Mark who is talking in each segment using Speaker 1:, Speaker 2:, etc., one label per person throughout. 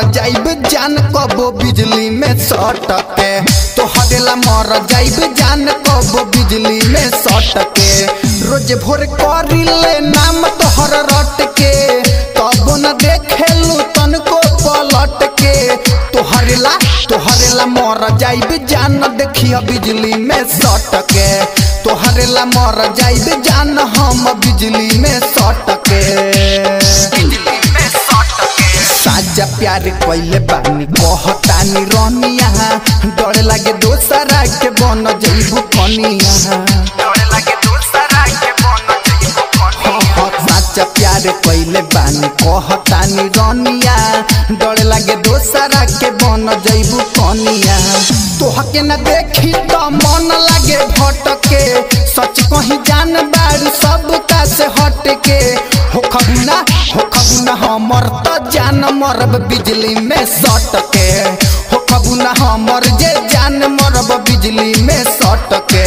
Speaker 1: जाइब जान कबो बिजली में सटके तोहरे ला मर जाइब जान कबो बिजली में सटके रोज भोर करिले नाम तोहर रट के तब न देखेलू तनको पलट के तोहरे ला तोहरे ला मर जाइब जान देखिया बिजली में सटके तोहरे ला मर जाइब जान हम बिजली में सटके साजा प्यार कइले बानी कहतानी रनिया डर लागे दोसरा के बन जइबू कनिया हाँ, हाँ, साचा प्यार कइले बानी कहतानी रनिया डर लागे दोसरा के बन जइबू कनिया तोहके न देखी त मन लागे भटके सच कहीं जान बारू सब का से हटके हो खबुना हो खबुना हमर त जान मरब बिजली में सटके हो खबुना हमर जे जान मरब बिजली में सटके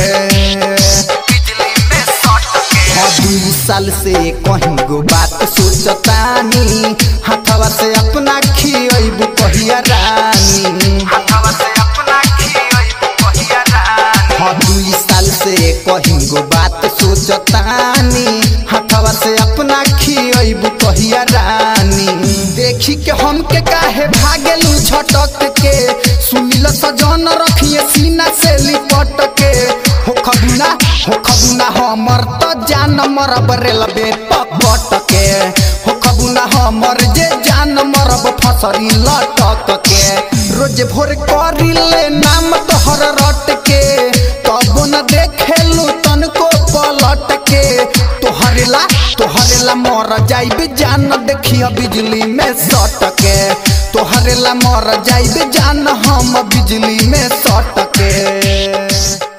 Speaker 1: हाँ, दुई साल से कहीं गो बात सोचतानी हाथवा से अपना खियबू कहिया रानी हाँ दुई साल से कहीं गो बात सोचतानी हाथवा से अपना खियबू कहिया रानी देखी के हमके काहे भागेलू झटक के सुनिल सजन रखिए सीना से लिपट के हो खबुना हो खबुना हमर त जान मरब रेलबे पकट के हो खबुना हमर जे जान मरब फसरी लटक के रोज भोर करिले नाम तोहर रट के तब न देखेलू तनको पलट के तोहरे ला तोहरे ला मर जाइब जान देखिया बिजली में सटके तोहरे ला मर जाइब जान हम बिजली में सटके